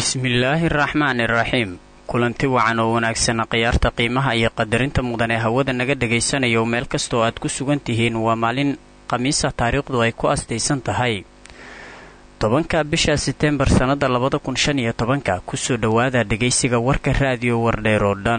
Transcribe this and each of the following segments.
bismillaahi araxmaani iraxiim kulanti wacan oo wanaagsana khiyaarta qiimaha iyo qadarinta mudan ee hawada naga dhagaysanayo meel kastoo aad ku sugan tihiin waa maalin khamiisa taariikhdu ay ku astaysan tahay tobanka bisha seteembar sannada labada kun shan iyo tobanka kusoo dhowaada dhegaysiga warka raadiyo wardheer oo dhan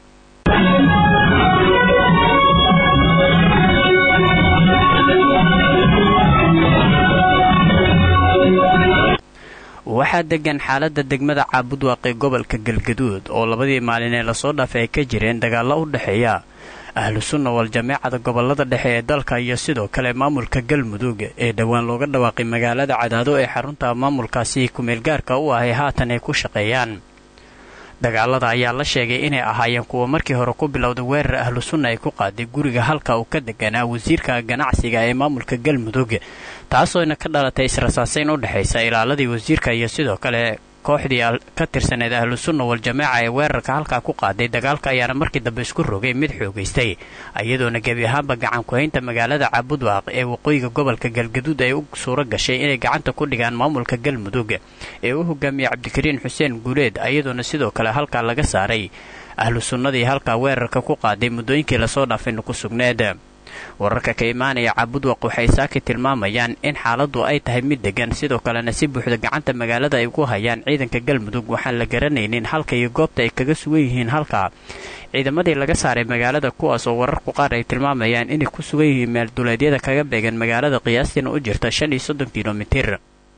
waxaa degan xaaladda degmada caabudwaaq ee gobolka galgaduud oo labadii maalin ee lasoo dhaafay ay ka jireen dagaallo u dhexeeya ahlu sunna wal jameecada gobolada dhexe ee dalka iyo sidoo kale maamulka galmudug ee dhowaan looga dhawaaqay magaalada cadaado ee xarunta maamulkaasi kumeelgaarka u ahay haatan ay ku shaqeeyaan dagaalada ayaa la sheegay inay ahaayeen kuwa markii hore ku bilowday weerar ahlu sunna ay ku qaaday guriga halka uu ka deganaa wasiirka ganacsiga ee maamulka galmudug taasooyna ka dhalatay israsaasayn u dhexaysa ilaaladii wasiirka iyo sidoo kale kooxdii ka tirsaneed ahlu sunna wal jameeca ee weerarka halkaa ku qaaday dagaalka ayaana markii dambe isku rogay mid xoogaystay iyadoona gebi ahaanba gacan ku-haynta magaalada caabudwaaq ee waqooyiga gobolka galgaduud ay u suuro gashay inay gacanta ku dhigaan maamulka galmudug ee u hogaamiyey cabdikariin xuseen guuleed iyadoona sidoo kale halkaa laga saaray ahlu sunnadii halkaa weerarka ku qaaday muddooyinkii lasoo dhaafayna ku sugneed wararka ka imaanaya caabudwaq waxay saaki tilmaamayaan in xaaladdu ay tahay mid degan sidoo kalena si buuxda gacanta magaalada ay ku hayaan ciidanka galmudug waxaan la garanaynin halka iyo goobta ay kaga sugan yihiin halka ciidamadii laga saaray magaalada kuwaas oo wararku qaar ay tilmaamayaan inay ku sugan yihiin meelduleedyada kaga beegan magaalada qiyaastiina u jirta shan iyo soddon kilomitir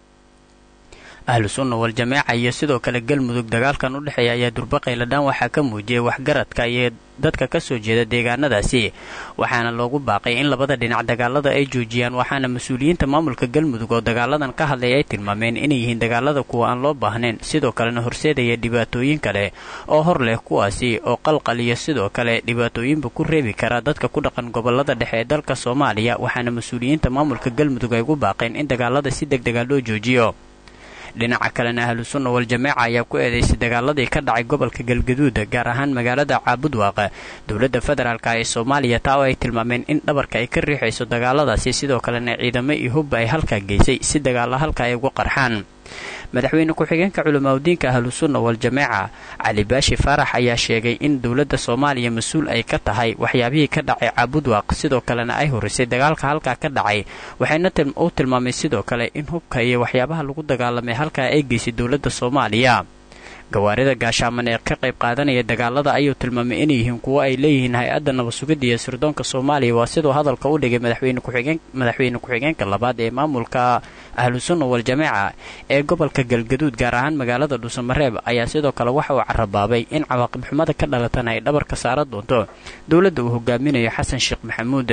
ahlu sunna wal jameeca iyo sidoo kale galmudug dagaalkan u dhexeeya ayaa durbaqayladhaan waxaa ka muujiyay waxgaradka iyo dadka ka soo jeeda deegaanadaasi waxaana loogu baaqay in labada dhinac dagaalada ay joojiyaan waxaana mas-uuliyiinta maamulka galmudug oo dagaaladan ka hadlay ay tilmaameen inay yihiin dagaalada kuwa aan loo baahnayn sidoo kalena horseedaya dhibaatooyin kale oo hor leh kuwaasi oo qalqal iyo sidoo kale dhibaatooyinba ku reebi karaa dadka ku dhaqan gobolada dhexe ee dalka soomaaliya waxaana mas-uuliyiinta maamulka galmudug ay ugu baaqeen in dagaalada si deg dega loo joojiyo dhinaca kalena ahlu sunna wal jameeca ayaa ku eedaysay dagaaladii ka dhacay gobolka galgaduud gaar ahaan magaalada caabudwaaq dowladda federaalk ee soomaaliya taa oo ay tilmaameen in dhabarka ay ka riixayso dagaaladaasi sidoo kalena ciidamo iyo hubba ay halkaa geysay si dagaalla halka ay ugu qarxaan madaxweyne ku-xigeenka culimaadudiinka ahlu sunna wal jameeca cali baashi faarax ayaa sheegay in dowladda soomaaliya mas-uul ay ka tahay waxyaabihii ka dhacay caabudwaaq sidoo kalena ay horisay dagaalka halkaa ka dhacay waxayna u tilmaamay sidoo kale in hubka iyo waxyaabaha lagu dagaalamay halkaa ay geysay dowladda soomaaliya gawaarida gaashaaman ee ka qayb qaadanaya dagaalada ayuu tilmaamay inay yihiin kuwo ay leeyihiin hay-adda nabad-sugidda iyo sirdoonka soomaaliya waa siduu hadalka u dhigay madaxweyne ku-xigeenka labaad ee maamulka ahlu sunna wal jameeca ee gobolka galgaduud gaar ahaan magaalada dhuusamareeb ayaa sidoo kale waxa uu carabaabay in cawaaqib xumada ka dhalatana ay dhabarka saaran doonto dowladda uu hogaaminayo xasan sheekh maxamuud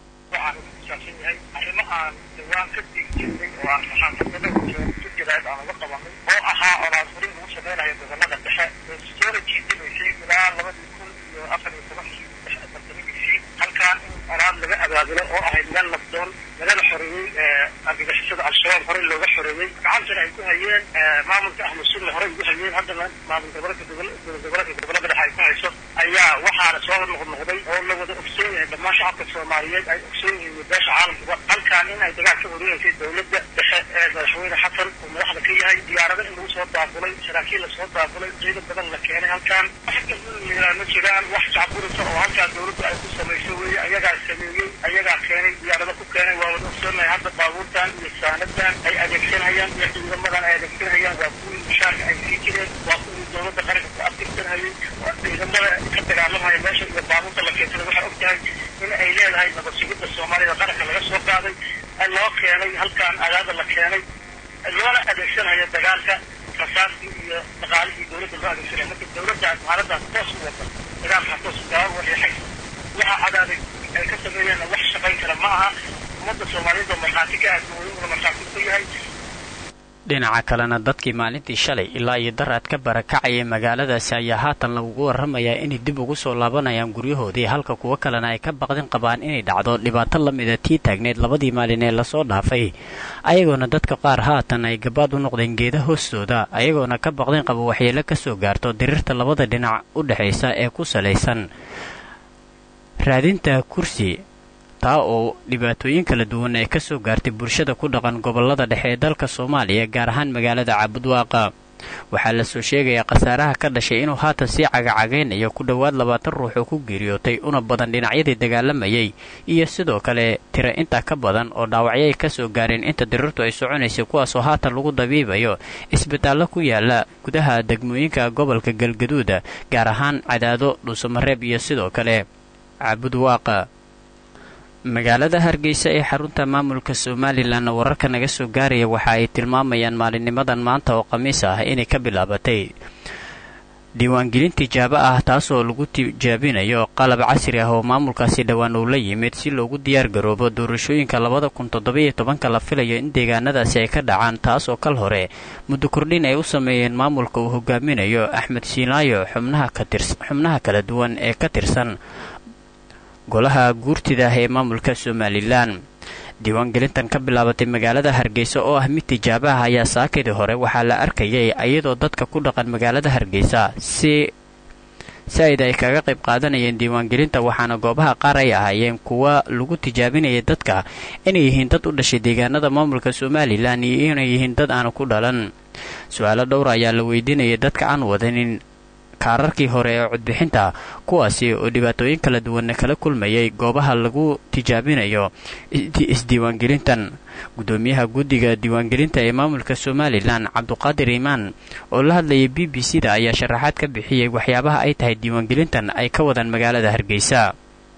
gobolada dhexe oo soola jiidinaysay ilaa labadii kun iyo afar iyo tobankii bartamigiisii halkaan in oraad laga abaabulo oo ahayd meel nabdoon lagana xoreeyey argagixisada al-shabaab horey looga xoreeyey gacantana ay ku hayeen maamulka ahlu sunna horey ugu hayeen haddana maamul gobolka gobolka gobolada dhexe ay ku hayso ayaa waxaana soo noqnoqday oo la wada ogsoon yahay dhammaan shacabka soomaaliyeed ay ogsoon yihiin beesha caalamkuba halkaan in ay dagaal ka horinaysay dowladda dhexe ee madaxweyne xasan uu madaxda ka yahay diyaarado in lagu soo daabulay saraakiil lasoo daabulay ciidan badan la keenay halkaan ma jiraan wax jacburisa oo halkaan dowladda ay ku samayso weeye ayagaa sameeyey ayagaa keenay diyaarado ku keenay waa wada ogsoonahay hadda baabuurtan iyo saanadan ay adeegsanayaan iyo ciidamadan ay adeegsanayaan waa kuwii mushaarka ay sii jireen waa kuwii dowladda qaranka ku aftirsanhayay ciidamada ka dagaalamaya meesha iyo baabuurta la keensada waxay og tahay in ay leedahay nabad sugidda soomaalida qaranka laga soo qaaday loo keenay halkaan agaada la keenay loona adeegsanayo dagaalka rasaastii iyo dhaqaalihii dowladda loo adeegsanaya marka dowladdaas xaaladaas toos u wada dagaalkaa toos gaaba wareexay waxa cadaaday ay ka sameeyeenna wax shaqayn kara ma aha ummadda soomaaliyeed oo markhaati ka aadmooyinuna markhaati ku yahay dhinaca kalena dadkii maalintii shalay ilaa iyo daraad ka barakacayay magaaladaasi ayaa haatan lagugu warramayaa inay dib ugu soo laabanayaan guryahoodii halka kuwo kalena ay ka baqdin qabaan inay dhacdo dhibaato la mida tii taagneed labadii maalin ee lasoo dhaafay ayagoona dadka qaar haatan ay gabaad u noqdeen geeda hoostooda ayagoona ka baqdin qaba waxyeelo ka soo gaarto diriirta labada dhinac u dhexaysa ee ku salaysan raadinta kursi taa oo dhibaatooyin kala duwan ay ka soo gaartay bulshada ku dhaqan gobolada dhexe ee dalka soomaaliya gaar ahaan magaalada caabudwaaqa waxaa lasoo sheegayaa khasaaraha ka dhashay inuu haatan sii cagacagaynayo ku dhowaad labaatan ruux oo ku geeriyootay una badan dhinacyadii dagaalamayay iyo sidoo kale tira intaa ka badan oo dhaawacyo ay kasoo gaareen inta dirirtu ay soconaysay kuwaasoo haatan lagu dabiibayo isbitaallo ku yaala gudaha degmooyinka gobolka galgaduuda gaar ahaan cadaado dhuusamareeb iyo sidoo kale caabudwaaqa magaalada hargeysa ee xarunta maamulka somalilan wararka naga soo gaaraya waxa ay tilmaamayaan maalinnimadan maanta oo khamiis ah inay ka bilaabatay diiwaangelin tijaabo ah taasoo lagu tijaabinayo qalab casri ah oo maamulkaasi dhowaan uu la yimid si loogu diyaar garoobo doorashooyinka labada kun toddobiyo tobanka la filayo in deegaanadaasi ay ka dhacaan taas oo kal hore muddo kordhin ay u sameeyeen maamulka uu hogaaminayo axmed siinaayo xubnaha kala duwan ee ka tirsan golaha guurtida ah ee maamulka somalilan diiwaangelintan ka bilaabatay magaalada hargeysa oo ah mid tijaabo ah ayaa saakadii hore waxaa la arkayay iyadoo dadka ku dhaqan magaalada hargeysa si saaid ay kaga qayb qaadanayeen diiwaangelinta waxaana goobaha qaar ay ahaayeen kuwa lagu tijaabinayay dadka inay yihiin dad u dhashay deegaanada maamulka somalilan iyo inay yihiin dad aanu ku dhalan su-aalo dhowra ayaa la weydiinayay dadka aan wadanin kaararkii hore ee codbixinta kuwaasi oo dhibaatooyin kala duwanna kala kulmayay goobaha lagu tijaabinayo isdiiwaangelintan gudoomiyaha guddiga diiwaangelinta ee maamulka somalilan cabduqaadir iimaan oo la hadlayay b b c da ayaa sharaxaad ka bixiyey waxyaabaha ay tahay diiwaangelintan ay ka wadaan magaalada hargeysa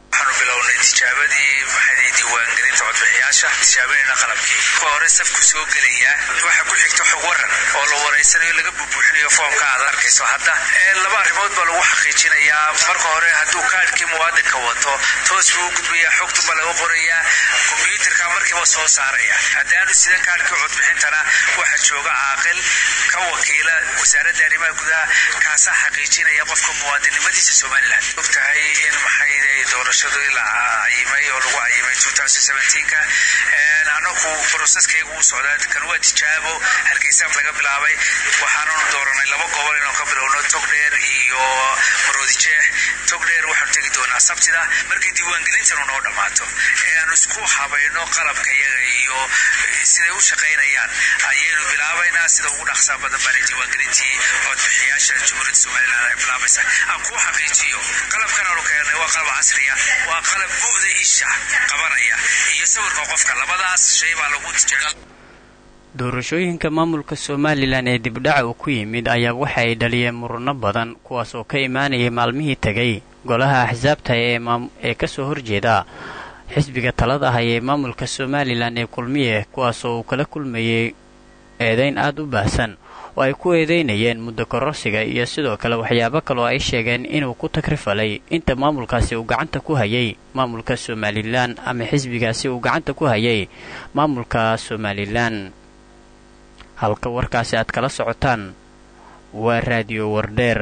hore safku soo gelaya waxa ku xigta xog waran oo la waraysanayo laga bubuuxinayo foomka aad arkayso hadda laba arrimood baa lagu xaqiijinayaa marka hore hadduu kaadhkii muwaadinka wato toos buu u gudbayaa xogtunba laga qorayaa kombyuutarka markiiba soo saaraya haddaanu sidan kaadhkii codbixintana waxa jooga caaqil ka wakiila wasaaradda arrimaha gudaha kaasaa xaqiijinaya qofka muwaadinnimadiisa somalilan og tahay in maxay doorashadu la cayimay oo lagu cayimay ka anagu broseskayga uu socdaa kan waa tijaabo hargeysaaf laga bilaabay waxaananu dooranay laba gobol inaan ka bilowno togdheer iyo maroodijeex togdheer waxaanu tegi doonaa sabtida markay diiwaangelintanu noo dhammaato ee aanu isku habayno qalabka iyaga iyo siday u shaqaynayaan ayaynu bilaabaynaa sida ugu dhaqsaa badan baana diiwaangelintii codbixiyaasha jumhuuriyadda somalilan ay bilaabaysa aan kuu xaqiijiyo qalabkan aanu keenay waa qalab casriya waa qalab bu'da isha qabanaya iyo sawirka qofka labadaas shay baa lagu tijaabay doorashooyinka maamulka somalilan ee dibdhaca uu ku yimid ayaa waxa ay dhaliyeen murano badan kuwaas oo ka imaanayay maalmihii tegay golaha axsaabta ee kasoo horjeeda xisbiga talada ah ee maamulka somalilan ee kulmiye kuwaasoo uu kala kulmayay eedayn aada u baahsan oo ay ku eedeynayeen muddo kororsiga iyo sidoo kale waxyaabo kale oo ay sheegeen inuu ku tagrifalay inta maamulkaasi uu gacanta ku hayay maamulka somalilan ama xisbigaasi uu gacanta ku hayay maamulka somalilan halka warkaasi aad kala socotaan waa raadiyo wardheer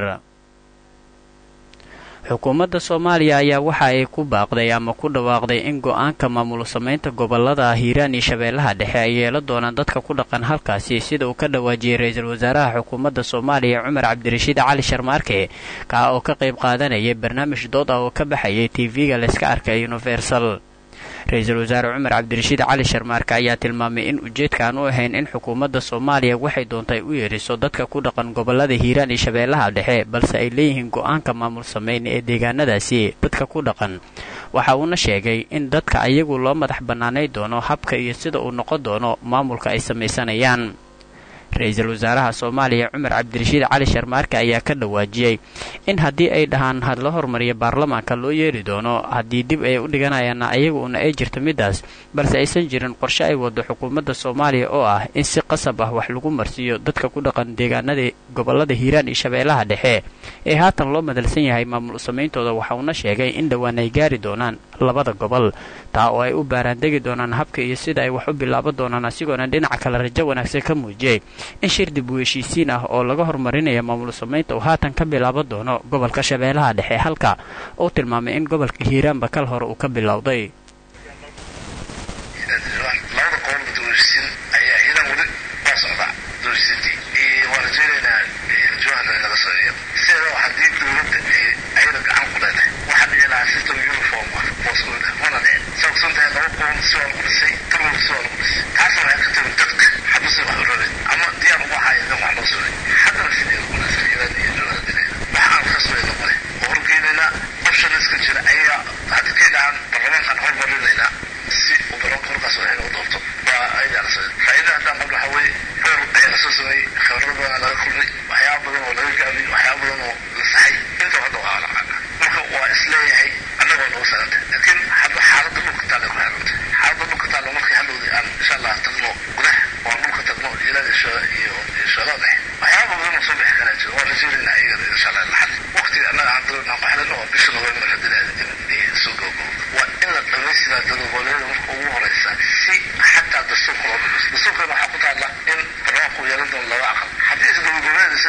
xukuumadda soomaaliya ayaa waxa ay ku baaqday ama ku dhawaaqday in go-aanka maamul samaynta gobolada hiiraan iyo shabeellaha dhexe ay yeelan doonaan dadka ku dhaqan halkaasi sida uu ka dhawaajiyey ra-iisul wasaaraha xukuumadda soomaaliya cumar cabdirashiid cali sharmaarke kaa oo ka qayb qaadanayay barnaamij dood ah oo ka baxayay tv-ga layska arkay universal ra-iisul wasaare cumar cabdirashiid cali sharmaarke ayaa tilmaamay in ujeedka aan u ahayn in xukuumadda soomaaliya waxay doontay u yeedhiso dadka ku dhaqan gobolada hiiraan iyo shabeellaha dhexe balse ay leeyihiin go-aanka maamul sameyn ee deegaanadaasi dadka ku dhaqan waxa uuna sheegay in dadka ayagu loo madax bannaanay doono habka iyo sida uu noqon doono maamulka ay samaysanayaan ra-iisul wasaaraha soomaaliya cumar cabdirashiid cali sharmaarke ayaa ka dhawaajiyey in haddii ay dhahaan had la hormariya baarlamaanka loo yeeri doono haddii dib ay u dhiganayaanna ayaguuna ay jirto middaas balse aysan jirin qorshe ay wado xukuumadda soomaaliya oo ah in si qasab ah wax lagu marsiiyo dadka ku dhaqan deegaanada gobolada hiiraan iyo shabeellaha dhexe ee haatan loo madalsan yahay maamul samayntooda waxauna sheegay in dhowaan ay gaari doonaan labada gobol taa oo ay u baaraandegi doonaan habka iyo sida ay wax u bilaaban doonaan asigoona dhinaca kale rajo wanaagsan ka muujiyey in shir dib u heshiisiin ah oo laga horumarinaya maamul samaynta uu haatan ka bilaaban doono gobolka shabeellaha dhexe halka uu tilmaamay in gobolka hiiraanba kal hore uu ka bilowday labada qodob doorsin ayaa iyadan weli waa socdaa doorsintii waa rajaynaynaa jawahar laga sameeyo sideeda haddii dowladda ayada gacan ku leedahay waxaa dhici lahaa system uniform ah booskooda mana dhicin saa kusan tahay laba qodob si waa lagu dhisay turwal si waa lagu dhisay taasna waxay ka timi dadka xabisi wax u rabin ama diyaar ugu haya dan wax loo sugay hadda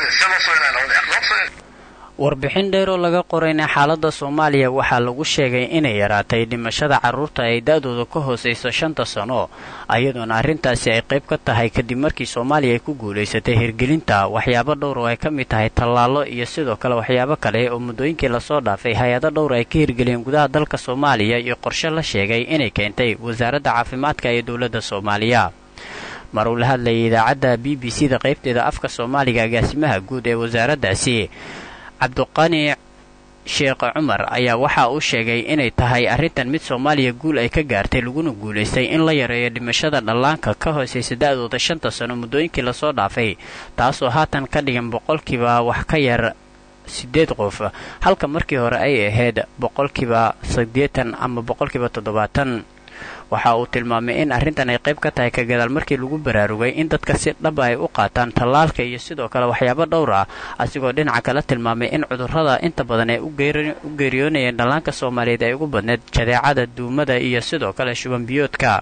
se loo soo inaa labada loo soo warbixin dheer oo laga qorayna xaaladda soomaaliya waxaa lagu sheegay inay yaraatay dhimashada carruurta ay da-dooda ka hoosayso shanta sano ayadoona arrintaasi ay qayb ka tahay kadib markii soomaaliya ay ku guulaysatay hirgelinta waxyaabo dhowr oo ay ka mid tahay tallaallo iyo sidoo kale waxyaabo kale oo muddooyinkii lasoo dhaafay hay-ado dhowr ay ka hirgeliyeen gudaha dalka soomaaliya iyo qorshe la sheegay inay keentay wasaaradda caafimaadka ee dowladda soomaaliya mar uu la hadlayay idaacadda b b c da qaybteeda afka soomaaliga agaasimaha guud ee wasaaraddaasi cabduqani sheekh cumar ayaa waxa uu sheegay inay tahay arrintan mid soomaaliya guul ay ka gaartay laguna guulaystay in la yareeyo dhimashada dhallaanka ka hoosaysa da-dooda shanta sano muddooyinkii lasoo dhaafay taasoo haatan ka dhigan boqolkiiba wax ka yar siddeed qof halka markii hore ay ahayd boqolkiiba siddeetan ama boqolkiiba toddobaatan waxa uu tilmaamay in arrintan ay qayb ka tahay ka gadaal markii lagu baraarugay in dadka si dhaba ay u qaataan tallaalka iyo sidoo kale waxyaabo dhowr ah asigoo dhinaca kala tilmaamay in cudurrada inta badan ay u geeriyoonayeen dhallaanka soomaaliyeed ay ugu badneed jadeecada duumada iyo sidoo kale shubanbiyoodka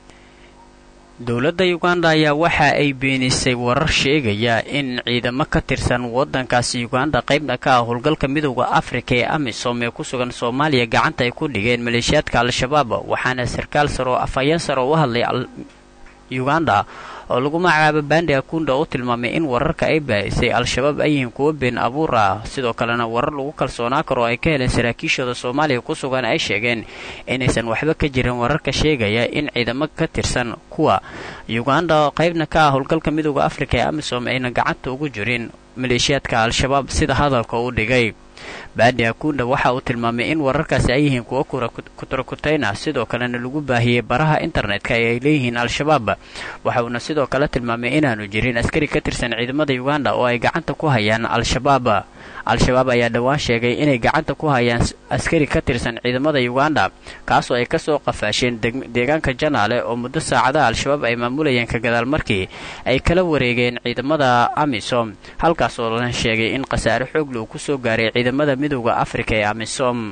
dowladda uganda ayaa waxa ay beenisay warar sheegaya in ciidamo ka tirsan waddankaasi uganda qaybna ka ah howlgalka midowda afrika ee amisom ee ku sugan soomaaliya gacanta ay ku dhigeen maleeshiyaadka al-shabaab waxaana sarkaal sar oo afhayeen sar oo u hadlay uganda oo lagu magacaabo bandi akunda oo u tilmaamay in wararka ay baahisay al-shabaab ay yihiin kuwo been abuur ah sidoo kalena warar lagu kalsoonaa karo oo ay ka heleen saraakiishooda soomaaliya ku sugan ay sheegeen inaysan waxba ka jirin wararka sheegaya in ciidamo ka tirsan kuwa uganda oo qaybna ka ah howlgalka midowda afrika ee amisom ayna gacanta ugu jirin maleeshiyaadka al-shabaab sida hadalka u dhigay baandi akunda waxa uu tilmaamay in wararkaasi ay yihiin kuwo kuturakutayn ah sidoo kalena lagu baahiyey baraha internetka ee ay leeyihiin al-shabaab waxa uuna sidoo kale tilmaamay inaanu jirin askari ka tirsan ciidamada uganda oo ay gacanta ku hayaan al-shabaab al-shabaab ayaa dhowaan sheegay inay gacanta ku hayaan askari ka tirsan ciidamada uganda kaasoo ay kasoo qafaasheen deegaanka janaale oo muddo saacadaha al-shabaab ay maamulayeen ka gadaal markii ay kala wareegeen ciidamada amisom halkaasoo la sheegay in khasaare xoogla uu kusoo gaaray ciidamada midowda afrika ee amisom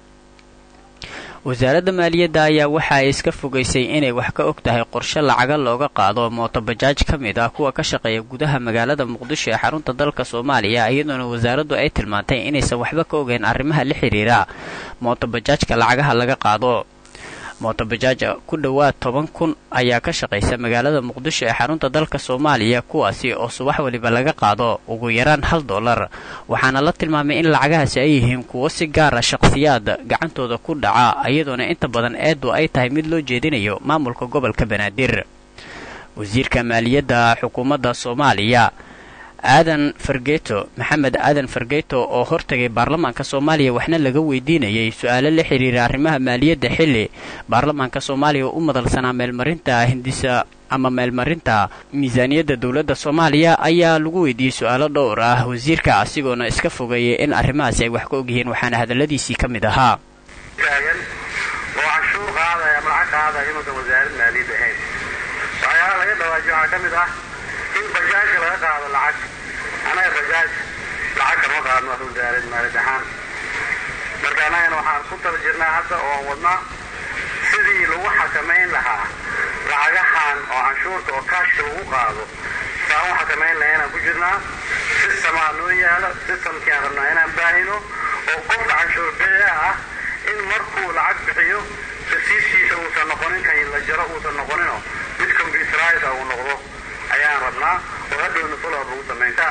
wasaaradda maaliyadda ayaa waxa ay iska fogaysay inay wax ka og tahay qorshe lacaga looga qaado mootobajaaj ka mid ah kuwa ka shaqeeya gudaha magaalada muqdisho ee xarunta dalka soomaaliya iyadoona wasaaraddu ay tilmaantay inaysan waxba ka ogeyn arrimaha la xidhiira mootobajaajka lacagaha laga qaado mootobajaaj ku dhowaad toban kun ayaa ka shaqaysa magaalada muqdisho ee xarunta dalka soomaaliya kuwaasi oo subax waliba laga qaado ugu yaraan hal dollar waxaana la tilmaamay in lacagahaasi ay yihiin kuwo si gaara shaqhsiyaad gacantooda ku dhaca iyadoona inta badan eedu ay tahay mid loo jeedinayo maamulka gobolka banaadir wasiirka maaliyadda xukuumadda soomaaliya aadan fargeeto maxamed aadan fargeeto oo hortagay baarlamaanka soomaaliya waxna laga weydiinayay su-aalo la xiriira arrimaha maaliyadda xilli baarlamaanka soomaaliya u madalsanaa meelmarinta hindisa ama meelmarinta miisaaniyadda dowladda soomaaliya ayaa lagu weydiiyey su-aalo dhowr ah wasiirka asigoona iska fogeeyay in arrimahaasi ay wax ka ogyihiin waxaana hadalladiisii ka mid ahaa taagan oo canshuur qaadaya ama lacag qaadaya inuusan wasaarad maaliyad ahayn waxyaalaha laga dhawaajiyo waxaa ka mid ah in bajaajka laga qaado lacag anaga bajaaj lacag kama qaadno wax wasaarad maaliyad ahaan marka annagana waxaan ku tala jirnaa hadda oo aan wadnaa sidii lagu xakamayn lahaa lacagahan oo canshuurta oo kaashka lagu qaado saan u xakamayn lahaa inaan ku jirnaa sistemaa noo yaalo sistamkii aan rabnaa inaan baahino oo qofka canshuur bixiya ah in markuu lacag bixiyo rasiiskiisa uusan noqonin kan la jaro uusan noqonino mid computerize uu noqdo ayaan rabnaa oo hadhowna follow lagu samaynta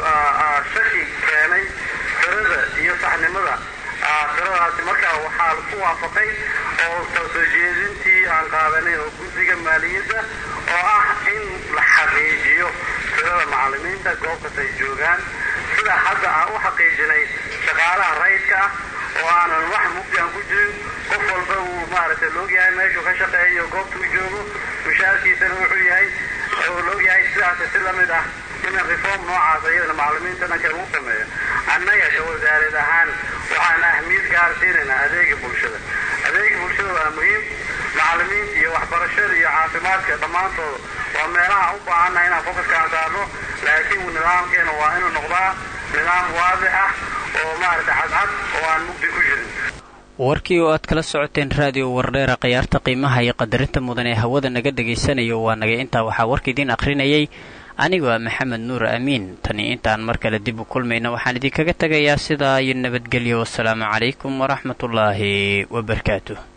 shaki keenay tirada iyo saxnimada tiradaasi markaa waxaa ku waafaqay oo soo jeedintii aan qaadanay oo guddiga maaliyadda oo ah in la xaqiijiyo tirada macallimiinta goob kasta ay joogaan sida hadda aan u xaqiijinay shaqaalaha rayidka ah oo aanan wax mugdi aan ku jirin qof walba uu maaragtay loogyahay meeshuu ka shaqeeyo goobta u joogo mushaarkiisana wuxuu yahay oo loogyahay sidaas si la mid ah in reform noocaas iyadana macallimiinta dhanka lagu sameeyo annaga ka wasaareed ahaan waxaan ahmiyad gaar siinaynaa adeega bulshada adeega bulshada waa muhiim macallimiinta iyo waxbarashada iyo caafimaadka dhammaantooda waa meelaha u baahanna inaan focuskaan saarno laakiin nidaamkeena waa inuu noqdaa nidaam waadix ah oo maaragtay cadcad oo aan mugdi ku jirin warkii oo aad kala socoteen raadiyo wardheera khiyaarta qiimaha iyo qadarinta mudan ee hawada naga dhegaysanayo waa nagay intaa waxaa warka idiin akhrinayay anigoo ah maxamed nuur amiin tani intaan mar kale dib u kulmayna waxaan idinkaga tegayaa sidaa iyo nabadgelyo wasalaamu calaykum waraxmatullaahi wabarakaatuh